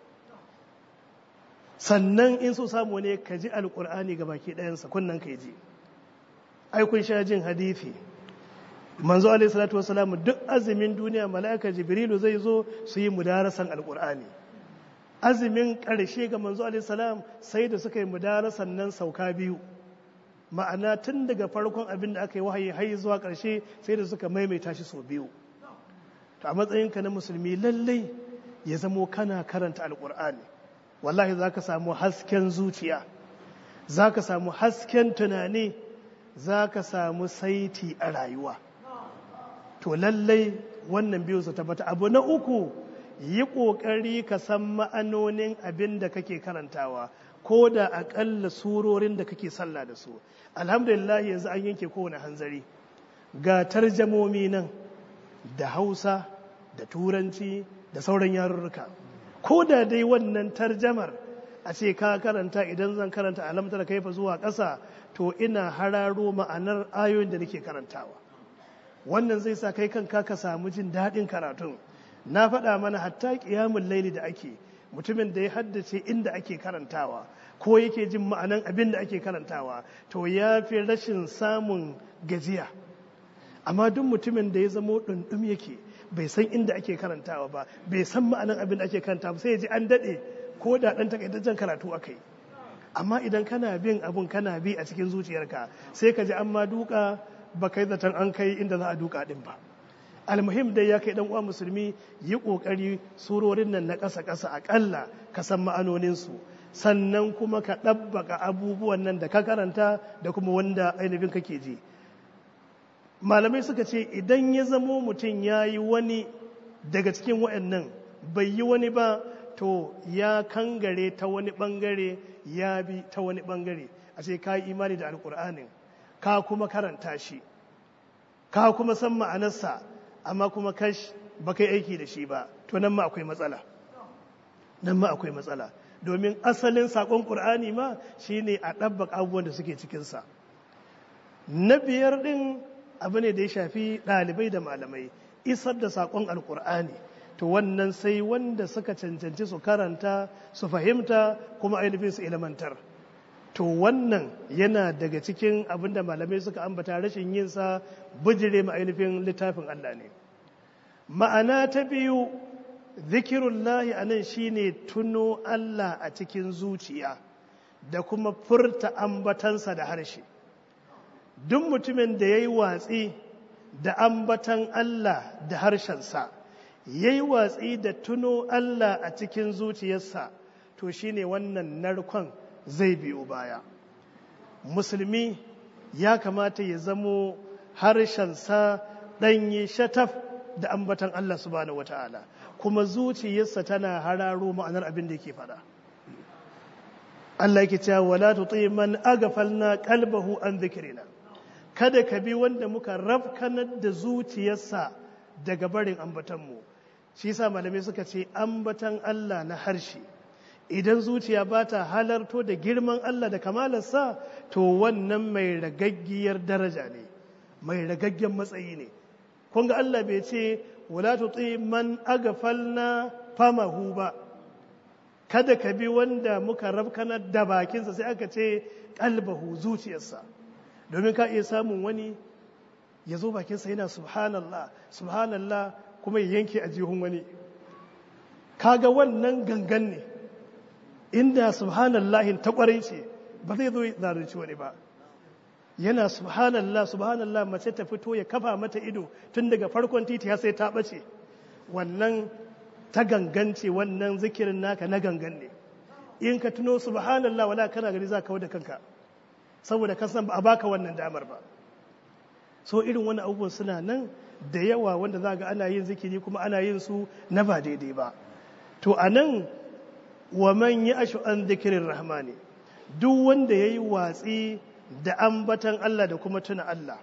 sannan in so samu ne ka ji alkur'ani ga baki ɗayansa kunnan ka ji ai kun sha jin hadithi manzo alaihi salatu wasalam duk azumin duniya mala'ika jibrilu zai zo su yi mudarasan alkur'ani azumin ƙarshe ga manzo alaihi salam sai da suka yi mudarasan nan sauka biyu ma'ana tun daga farkon abin da aka yi wahayi har zuwa ƙarshe sai da suka maimaita shi sau biyu to a matsayinka na musulmi lallai ya zamo kana karanta alkur'ani wallahi za ka samu hasken zuciya za ka samu hasken tunani za ka samu saiti a rayuwa to lallai wannan biyu su tabbata abu na uku yi ƙoƙari ka san ma'anonin abin da kake karantawa ko da aƙalla surorin da kake sallah da su alhamdulillah yanzu an yanke kowane hanzari ga tarjamomi nan da hausa da turanci da sauran yarurruka ko da dai wannan tarjamar a ce ka karanta idan zan karanta alamtar kaifa zuwa ƙasa to ina hararo ma'anar ayoyin da nake karantawa wannan zai sa kai kanka ka samu jin daɗin karatun na faɗa mana hatta ƙiyamun laili da ake mutumin da ya haddace inda ake karantawa ko yake jin ma'anan abin da ake karantawa to ya fi rashin samun gajiya amma duk mutumin da ya zamo ɗunɗum yake bai san inda ake karantawa ba bai san ma'anan abin da ake karanta ba sai ya ji an daɗe ko da ɗan takaitaccen karatu aka yi amma idan kana bin abun kana bi a cikin zuciyarka sai ka ji an ma duka ba kai zaton an kai inda za a duka ɗin ba almuhim dai ya kai dan uwa musulmi yi kokari surorin nan na ƙasa ƙasa aƙalla ka san ma'anoninsu sannan kuma ka ɗabbaka abubuwan nan da ka karanta da kuma wanda ainihin kake ji malamai suka ce idan ya zamo mutum ya yi wani daga cikin waɗannan bai yi wani ba to ya kangare ta wani ɓangare ya bi ta wani ɓangare a ce ka yi imani da alƙur'anin ka kuma karanta shi ka kuma san ma'anarsa amma kuma kash ba kai aiki da shi ba to nan ma akwai matsala nan ma akwai matsala domin asalin saƙon ƙur'ani ma shine a ɗabbaka abubuwan da suke cikinsa na biyar ɗin abu ne da ya shafi ɗalibai da malamai isar da saƙon alƙur'ani to wannan sai wanda suka cancanci su karanta su fahimta kuma ainihin su ilmantar to wannan yana daga cikin abin da malamai suka ambata rashin yinsa bijire ma ainihin littafin Allah ne ma'ana ta biyu zikirullahi a nan shine tuno Allah a cikin zuciya da kuma furta ambatansa da harshe duk mutumin da ya yi watsi da ambatan Allah da harshensa ya yi watsi da tuno Allah a cikin zuciyarsa to shine wannan narkon zai biyo baya musulmi ya kamata ya zamo harshensa ɗanye shataf da ambatan Allah subhanahu wata'ala kuma zuciyarsa tana hararo ma'anar abin da yake faɗa Allah yake cewa wala tuti man aghfalna qalbahu an dhikrina kada ka bi wanda muka rafkanar da zuciyarsa daga barin ambatanmu shi yasa malamai suka ce ambatan Allah na harshe idan zuciya ba ta halarto da girman Allah da kamalarsa to wannan mai ragaggiyar daraja ne mai ragaggen matsayi ne kun ga Allah bai ce wala tuti man aghfalna famahu ba kada ka bi wanda muka rafkanar da bakinsa sai aka ce kalbahu zuciyarsa domin ka iya samun wani ya zo bakinsa yana subhanallah subhanallah kuma ya yanke a jihun wani kaga wannan gangan ne inda subhanallahin ta kwarai ce ba zai zo zalunci wani ba yana subhanallah subhanallah mace ta fito ya kafa mata ido tun daga farkon titi har sai ta bace wannan ta gangance wannan zikirin naka na gangan ne in ka tuno subhanallah wala kana gari za ka da kanka saboda ka san ba a baka wannan damar ba so irin wani abubuwan suna nan da yawa wanda za ga ana yin zikiri kuma ana yin su na ba daidai ba to a nan wa man yi ashu an zikirin rahmani duk wanda ya yi watsi da ambatan Allah da kuma tuna Allah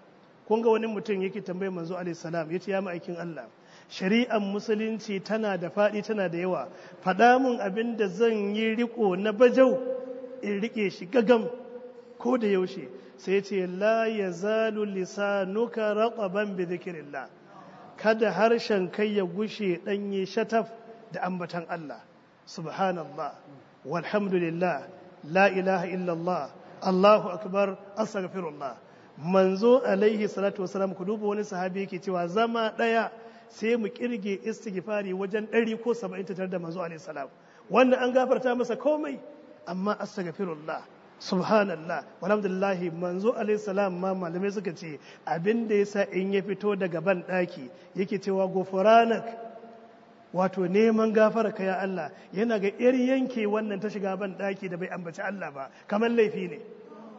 kun ga wani mutum yake tambayar manzo alaihi salam yace ya ma'aikin Allah shari'ar musulunci tana da faɗi tana da yawa faɗa mun abin da zan yi riko na bajau in rike shi gagam ko da yaushe sai ce la yazalu lisanuka raqaban bi dhikrillah kada harshen kai ya gushe danye shataf da ambatan Allah subhanallah walhamdulillah la ilaha illallah Allahu akbar astaghfirullah manzo alaihi salatu wasalam ku duba wani sahabi yake cewa zama daya sai mu kirge istighfari wajen ɗari ko saba'in ta tare da manzo alaihi salam wannan an gafarta masa komai amma astaghfirullah subhanallah walhamdulillah manzo alaihi salam ma malamai suka ce abin da yasa in ya fito daga ban daki yake cewa gofuranak wato neman gafara ka ya Allah yana ga yar yanke wannan ta shiga ban daki da bai ambaci Allah ba kamar laifi ne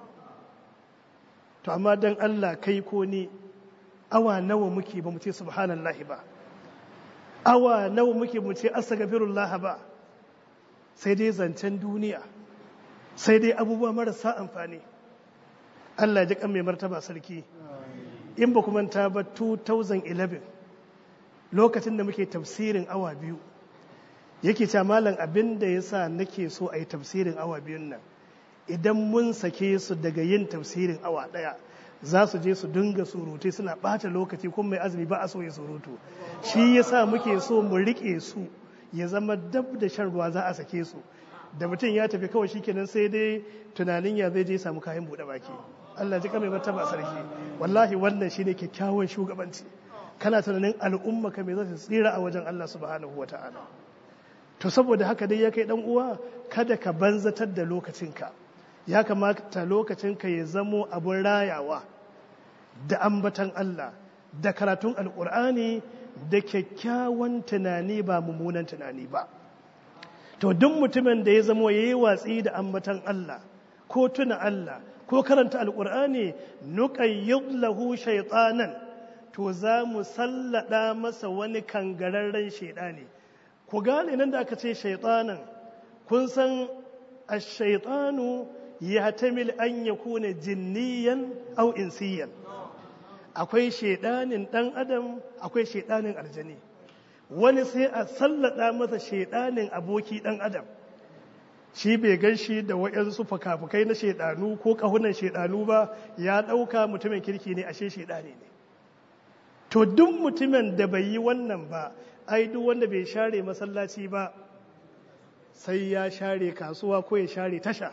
to amma dan Allah kai ko ni awa nawa muke ba mu ce subhanallahi ba awa nawa muke mu ce astaghfirullah ba sai dai zancen duniya sai dai abubuwa marasa amfani Allah ji kan mai martaba sarki in ba kuma ta ba 2011 lokacin da muke tafsirin awa biyu yake cewa malam abin da ya sa nake so a yi tafsirin awa biyun nan idan mun sake su daga yin tafsirin awa ɗaya za su je su dinga surutai suna ɓata lokaci kuma mai azumi ba a so ya surutu shi ya sa muke so mu riƙe su ya zama dab da shan ruwa za a sake su da mutum ya tafi kawai shikenan sai dai tunanin ya zai je samu kayan buɗe baki Allah ji mai martaba sarki wallahi wannan shine kyakkyawan shugabanci kana tunanin al'umma ka me za su tsira a wajen Allah subhanahu wataala to saboda haka dai ya kai dan uwa kada ka banzatar da lokacinka ya kamata lokacinka ya zamo abun rayawa da ambatan Allah da karatun alkur'ani da kyakkyawan tunani ba mummunan tunani ba to duk mutumin da ya zamo ya yi watsi da ambatan Allah ko tuna Allah ko karanta alkur'ani nuqayyid lahu shaytanan to za mu sallada masa wani kangararren shaidani ku gane nan da aka ce shaytanan kun san ash-shaytanu yahtamil an yakuna jinniyan aw insiyan akwai shaidanin dan adam akwai shaidanin aljani wani sai a sallada masa shaidanin aboki dan adam shi bai gan shi da waɗansu fuka-fukai na shaidanu ko ƙahunan shaidanu ba ya ɗauka mutumin kirki ne ashe shaidani ne to duk mutumin da bai yi wannan ba ai duk wanda bai share masallaci ba sai ya share kasuwa ko ya share tasha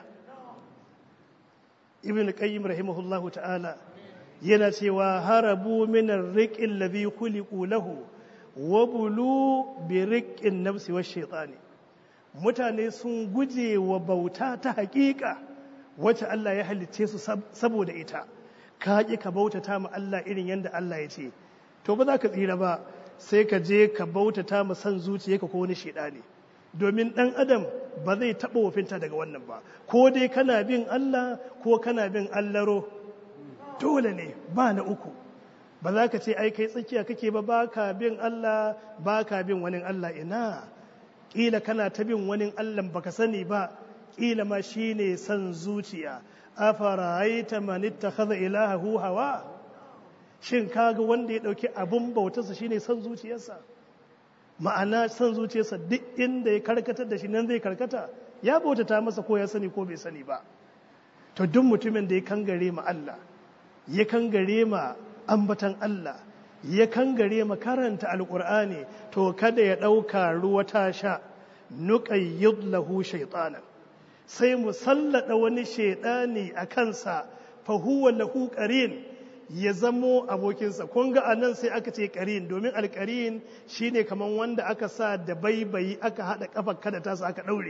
ibn qayyim rahimahullahu ta'ala yana cewa harabu min ar-riqil ladhi khuliqu lahu wa bulu bi riqqin nafsi wash shaytani mutane sun guje wa bauta ta hakika wacce Allah ya halicce su saboda ita ka ƙi ka bautata ma Allah irin yadda Allah ya ce to ba za ka tsira ba sai ka je ka bautata ma san zuciyarka ko wani ne domin ɗan adam ba zai taɓa wafinta daga wannan ba ko dai kana bin Allah ko kana bin allaro dole ne ba na uku ba za ka ce ai kai tsakiya kake ba ba ka bin Allah ba ka bin wani Allah ina ƙila kana ta bin wani Allahn baka sani ba ƙila ma shi ne son zuciya a fara'aita manitta kaza ilahahu hawa shin kaga wanda ya ɗauki abin bautarsa shi ne son zuciyarsa ma'ana son zuciyarsa duk inda ya karkatar da shi nan zai karkata ya bautata masa ko ya sani ko bai sani ba to duk mutumin da ya kangare ma Allah ya kangare ma ambatan Allah ya kangare makaranta alkur'ani to kada ya ɗauka ruwa ta sha nuqayyid lahu shaytanan sai mu sallada wani shaidani a kansa fa huwa lahu qarin ya zamo abokinsa kun ga anan sai aka ce qarin domin alqarin shine kaman wanda aka sa da baibayi aka hada kafar kada ta aka daure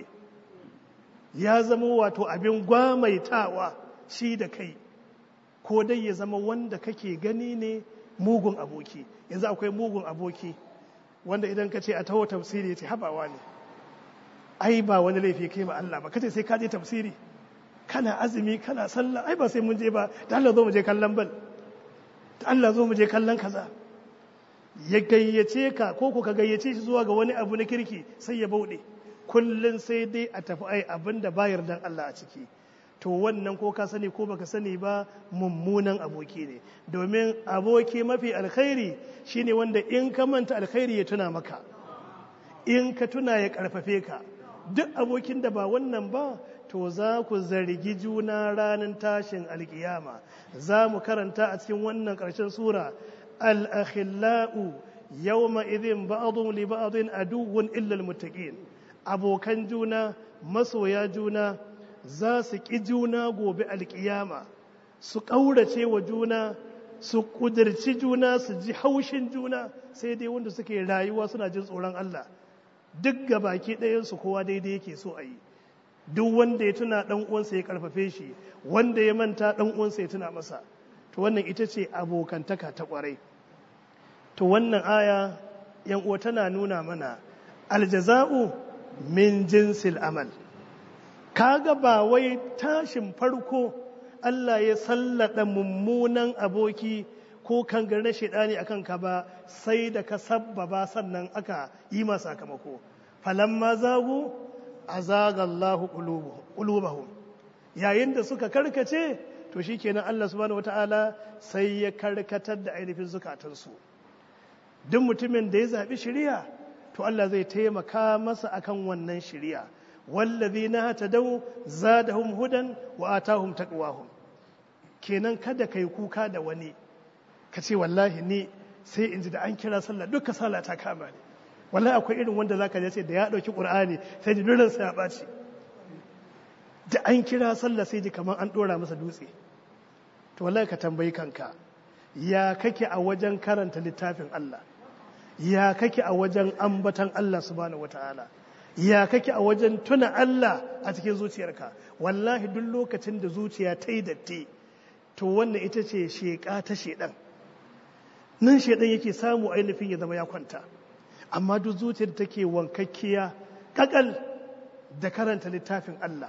ya zamo wato abin gwamaitawa shi da kai ko dai ya zama wanda kake gani ne mugun aboki yanzu akwai mugun aboki wanda idan ka ce a taho tafsiri ya ce habawa ne ai ba wani laifi kai ba Allah ba kace sai ka je tafsiri kana azumi kana sallah ai ba sai mun je ba da Allah zo mu je kallon bal da Allah zo mu je kallon kaza ya gayyace ka ko ko ka gayyace shi zuwa ga wani abu na kirki sai ya bauɗe kullun sai dai a tafi ai abin da bayar dan Allah a ciki to to wannan ko ka sani ko baka sani ba mummunan aboki ne domin aboki mafi alkhairi shine wanda in ka manta alkhairi ya tuna maka in ka tuna ya karfafe ka duk abokin da ba wannan ba to za ku zargi juna ranar tashin alkiyama za mu karanta a cikin wannan ƙarshen sura al-akhillau yawma idhin ba'dhum li ba'dhin aduwwun illa al-muttaqin abokan juna masoya juna za su ƙi juna gobe alƙiyama su ƙaurace wa juna su ƙudurci juna su ji haushin juna sai dai wanda suke rayuwa suna jin tsoron Allah duk ga baki ɗayansu kowa daidai yake so a yi duk wanda ya tuna ɗan uwansa ya karfafe shi wanda ya manta ɗan uwansa ya tuna masa to wannan ita ce abokantaka ta ƙwarai to wannan aya yan uwa tana nuna mana aljaza'u min jinsil amal kaga ba wai tashin farko Allah ya sallada mummunan aboki ko kangar na shaidani akan ka ba sai da ka sabbaba sannan aka yi ma sakamako falamma zagu azaga Allahu qulubahum yayin da suka karkace to shikenan Allah subhanahu wataala sai ya karkatar da ainihin zukatansu duk mutumin da ya zaɓi shari'a to Allah zai taimaka masa akan wannan shari'a wallazina hatadaw zadahum hudan wa atahum taqwahum kenan kada kai kuka da wani ka ce wallahi ni sai in ji da an kira sallah duka sallah ta kama ne wallahi akwai irin wanda zaka je ce da ya dauki qur'ani sai ji duran sa ya baci da an kira sallah sai ji kamar an dora masa dutse to wallahi ka tambayi kanka ya kake a wajen karanta littafin Allah ya kake a wajen ambatan Allah subhanahu wataala ya kake a wajen tuna Allah a cikin zuciyarka wallahi duk lokacin da zuciya ta yi datti to wannan ita ce sheƙa ta shedan nan shedan yake samu ainihin ya zama ya kwanta amma duk zuciyar da take wankakkiya kakal da karanta littafin Allah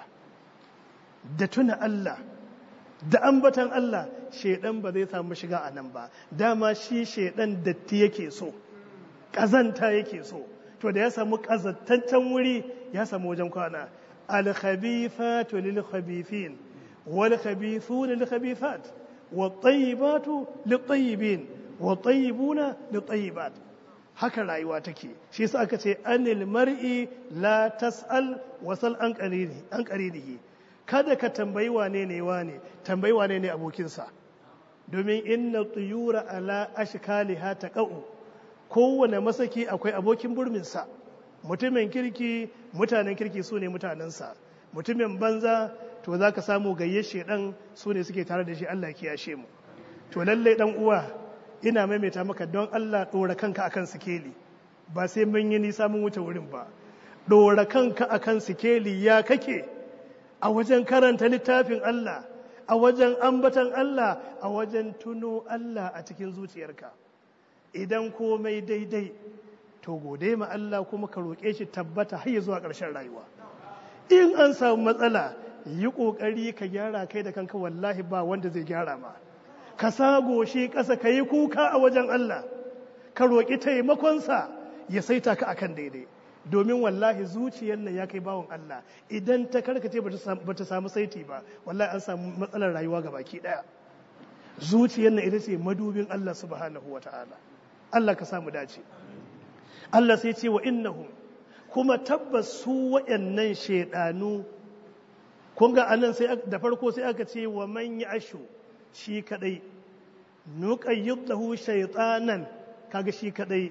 da tuna Allah da ambatan Allah shedan ba zai samu shiga a nan ba dama shi shedan datti yake so ƙazanta yake so to da ya samu ƙazantaccen wuri ya samu wajen kwana alkhabithatu lil khabithin wal khabithuna lil khabithat wat tayyibatu lit tayyibin wat tayyibuna lit tayyibat haka rayuwa take shi yasa aka ce anil mar'i la tas'al wasal an qarini an qarinihi kada ka tambayi wane ne wane tambayi wane ne abokinsa domin inna tuyura ala ashkaliha taqau kowane masaki akwai abokin burminsa mutumin kirki mutanen kirki su ne mutanensa mutumin banza to za ka samu gayye shedan su ne suke tare da shi Allah ya yashe mu to lallai dan uwa ina maimaita maka don Allah dora kanka akan sikeli ba sai mun yi nisa mun wuce wurin ba dora kanka akan sikeli ya kake a wajen karanta littafin Allah a wajen ambatan Allah a wajen tuno Allah a cikin zuciyarka idan komai daidai to gode ma Allah kuma ka roƙe shi tabbata har zuwa ƙarshen rayuwa in an samu matsala yi ƙoƙari ka gyara kai da kanka wallahi ba wanda zai gyara ma ka sago shi ƙasa ka yi kuka a wajen Allah ka roƙi taimakonsa ya saita ka akan daidai domin wallahi zuciyar nan ya kai bawon Allah idan ta karkace ba ta samu saiti ba wallahi an samu matsalar rayuwa ga baki ɗaya zuciyar nan ita ce madubin Allah subhanahu wa ta'ala Allah ka samu dace Allah sai ce wa innahum kuma tabbas su waɗannan shaidanu kun ga anan sai da farko sai aka ce wa man ashu shi kadai nuqayyid lahu shaytanan kaga shi kadai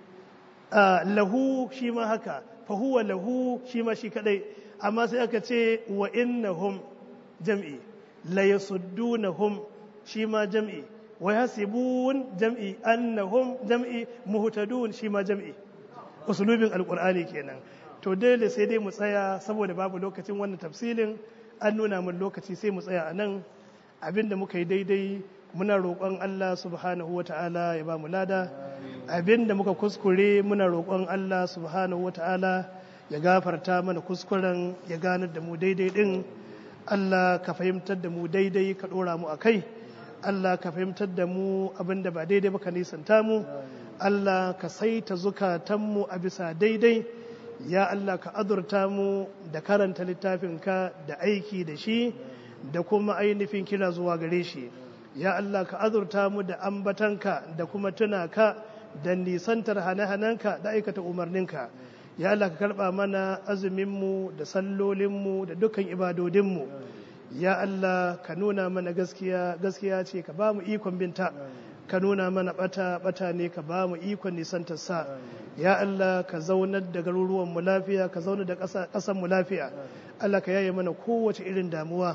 lahu shi ma haka fa huwa lahu shi ma shi kadai amma sai aka ce wa innahum jam'i la yasuddunahum shi ma jam'i wa yasibun jam'i annahum jam'i muhtadun shi ma jam'i usulubin alqur'ani kenan to dole sai dai mu tsaya saboda babu lokacin wannan tafsilin an nuna mun lokaci sai mu tsaya a nan abinda muka yi daidai muna roƙon Allah subhanahu wata'ala ya ba mu lada abinda muka kuskure muna roƙon Allah subhanahu wata'ala ya gafarta mana kuskuren ya ganar da mu daidai din Allah ka fahimtar da mu daidai ka ɗora mu a kai Allah ka fahimtar da mu abinda ba daidai ba ka nisanta mu Allah ka saita zukatanmu a bisa daidai ya Allah ka azurta mu da karanta littafinka da aiki da shi da kuma ainihin kira zuwa gare shi ya Allah ka azurta mu da ambatanka da kuma tuna ka da nisantar hane-hanenka da aikata umarninka ya Allah ka karba mana azuminmu da sallolinmu da dukkan ibadodinmu ya Allah ka nuna mana gaskiya gaskiya ce ka ba mu ikon binta ka nuna mana bata bata ne ka ba mu ikon nisantar sa ya Allah ka zaunar da garuruwan mu lafiya ka zaunar da ƙasar mu lafiya Allah ka yaye mana kowace irin damuwa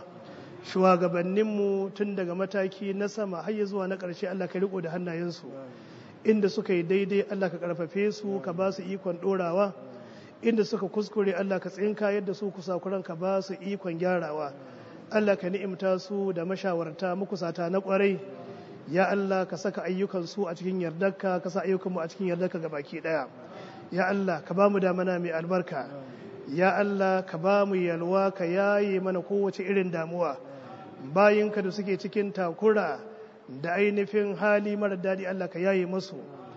shugabanninmu tun daga mataki na sama har zuwa na ƙarshe Allah ka riko da hannayensu inda suka yi daidai Allah ka karfafe su ka ba su ikon ɗorawa inda suka kuskure Allah ka tsinka yadda su kusakuran ka ba su ikon gyarawa Allah ka ni'imta su da mashawarta makusata na ƙwarai ya Allah ka saka ayyukan su a cikin yardarka ka sa ayyukan mu a cikin yardarka ga baki ɗaya ya Allah ka ba mu damana mai albarka ya Allah ka ba mu yalwa ka yaye mana kowace irin damuwa bayinka da suke cikin takura da ainihin hali mara daɗi Allah ka yaye musu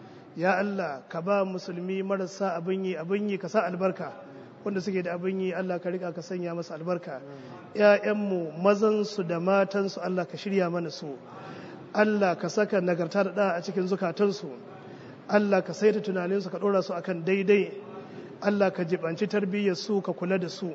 ya Allah ka ba musulmi marasa abin yi abin yi ka sa albarka wanda suke da abin yi Allah ka rika ka sanya masa albarka ‘ya'yanmu mazansu da matansu Allah ka shirya mana su Allah ka saka nagarta da ɗa a cikin zukatansu Allah ka saita tunaninsu ka ɗora su akan daidai Allah ka jibanci tarbiyyar su ka kula da su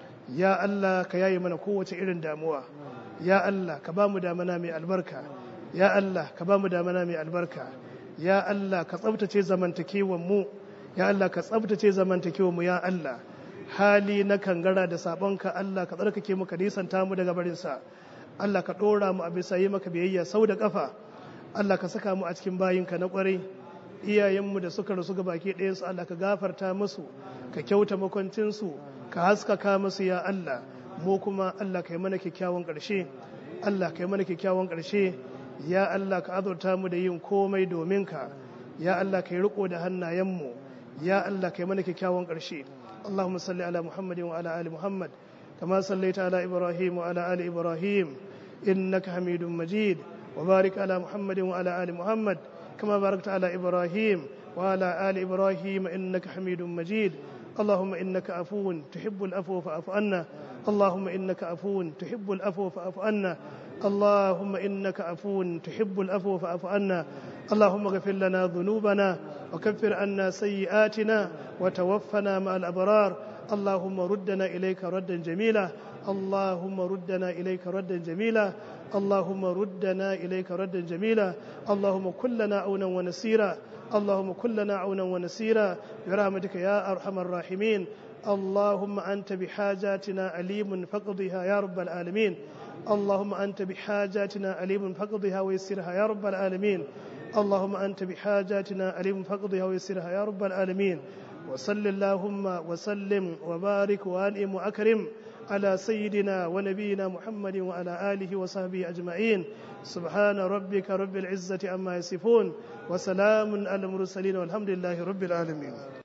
ya Allah ka yaye mana kowace irin damuwa ya Allah ka ba mu damana mai albarka ya Allah ka ba mu damana mai albarka ya Allah ka tsabtace zamantakewan mu ya Allah ka tsabtace zamantakewan mu ya Allah hali na kangara da sabonka Allah ka tsarkake mu ka nisanta mu daga barin sa Allah ka dora mu a bisa yi maka biyayya sau da kafa Allah ka saka mu a cikin bayinka na kwarai iyayenmu da suka rasu ga baki ɗayansu Allah ka gafarta musu ka kyauta makwancinsu ka haskaka musu ya Allah mu kuma Allah ka yi mana kyakkyawan ƙarshe Allah ka yi mana kyakkyawan ƙarshe ya Allah ka azurta mu da yin komai domin ka ya Allah ka yi riko da hannayenmu ya Allah ka yi mana kyakkyawan ƙarshe Allahumma salli ala Muhammadin wa ala ali Muhammad kama sallaita ala Ibrahim wa ala ali Ibrahim innaka Hamidum Majid wa barik ala Muhammadin wa ala ali Muhammad كما باركت على إبراهيم وعلى آل إبراهيم إنك حميد مجيد اللهم إنك عفو تحب العفو فاعف عنا اللهم إنك عفو تحب العفو فاعف عنا اللهم إنك عفو تحب العفو فاعف عنا اللهم اغفر لنا ذنوبنا وكفر عنا سيئاتنا وتوفنا مع الأبرار اللهم ردنا إليك ردا جميلا اللهم ردنا إليك ردا جميلا اللهم ردنا إليك ردا جميلا اللهم كلنا عونا ونسيرا اللهم كلنا عونا ونسيرا برحمتك يا أرحم الراحمين اللهم أنت بحاجاتنا عليم فقضها يا رب العالمين اللهم أنت بحاجاتنا عليم فقضها ويسرها يا رب العالمين اللهم أنت بحاجاتنا عليم فقضها ويسرها يا رب العالمين وصل اللهم وسلم وبارك وأنئم وأكرم على سيدنا ونبينا محمد وعلى آله وصحبه أجمعين سبحان ربك رب العزة عما يصفون وسلام على المرسلين والحمد لله رب العالمين